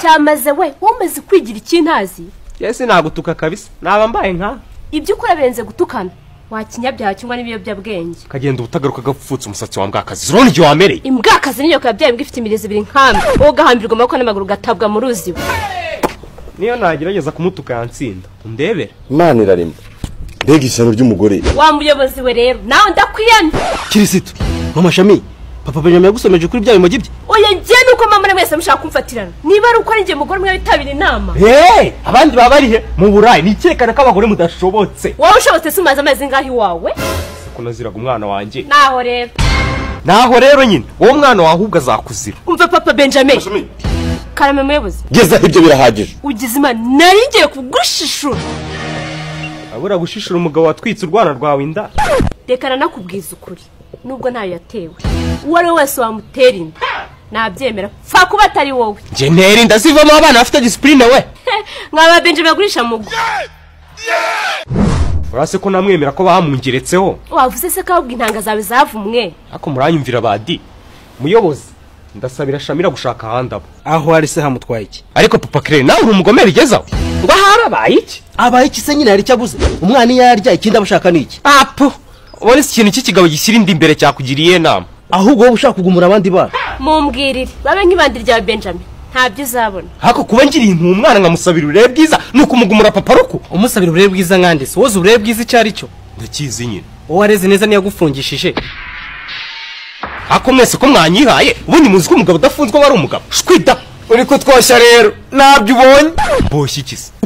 cyamaze we wowe umaze kwigira ikintazi yesi nagutuka kabisa naba mbaye nka ibyo ukora birenze gutukana wakinyabyaha cyangwa n'ibiyobyabwenge ukagenda ubutagaruka agapfutse umusatsi wa mbwakazi urabona igihe wamereye imbwakazi niyo yabyaye imbwa ifite imirizo ibiri nk'amwe wowe ugahambirwa amaboko n'amaguru ugatabwa mu ruzi we niyo nagerageza kumutuka yansinda undebera imana irarema mbega ishyano ry'umugore wa muyobozi we rero nawe ndakwiyamye kirisito mamashami papa benjamin yagusomeje kuri bya bimogi bye oya njye nuko mama na mwese mushaka kumfatirana niba ari uko ari njye mugore umwe witabira inama heee abandi baba bari he mu burayi ni icyerekana ko abagore mudashobotse wowe ushobotse si umaze amezi ngaho iwawe ko naziraga umwana wanjye naho rero naho rero nyine wowe umwana wawe ahubwo azakuzira umva papa benjamin karame muyobozi gezaho ibyo birahagije ugize imana nari ngiye kugushishura abura gushishura umugabo watwitse urwana rwawe inda reka nanakubwiza ukuri nubwo ntayo yatewe uwo ari we wese wamutera inda nabyemera pfa kuba atari wowe njye ntera inda zivamo abana bafite disipurine we nkaba benjamin agurisha mugo urase ko namwemera ko bamungeretseho wavuze se ko ahubwo intanga zawe zavumwe ariko muranyumvira badi muyobozi ndasabira shamira gushaka ahandi abo aho ari se hamutwaye iki ariko papa kire nawe uri umugomeri igeze aho ngo harabaye iki abaye iki se nyine hari icyo abuze umwana iyo yarya ikindi abashaka ni iki apu ubona si ikintu cy'ikigabo gishyira inda imbere cyakugiriye inama ahubwo wowe ushaka kugumura abandi bana mumbwirire babe nk'ibandi rya benjamin ntabyo uzabona ariko kuba ngiriye intu umwana nkamusabira uburere bwiza ni ukumugumura papa ruku umusabira uburere bwiza nkande si wowe uzi uburere bwiza icyo ari cyo ndakizi nyine wowe wareze neza niyagufungishije ako mwese ko mwanyihaye ubundi muzi ko umugabo udafunzwe aba ari umugabo shwida uri kutwoshya rero ntabyo ubonye mboshye iki se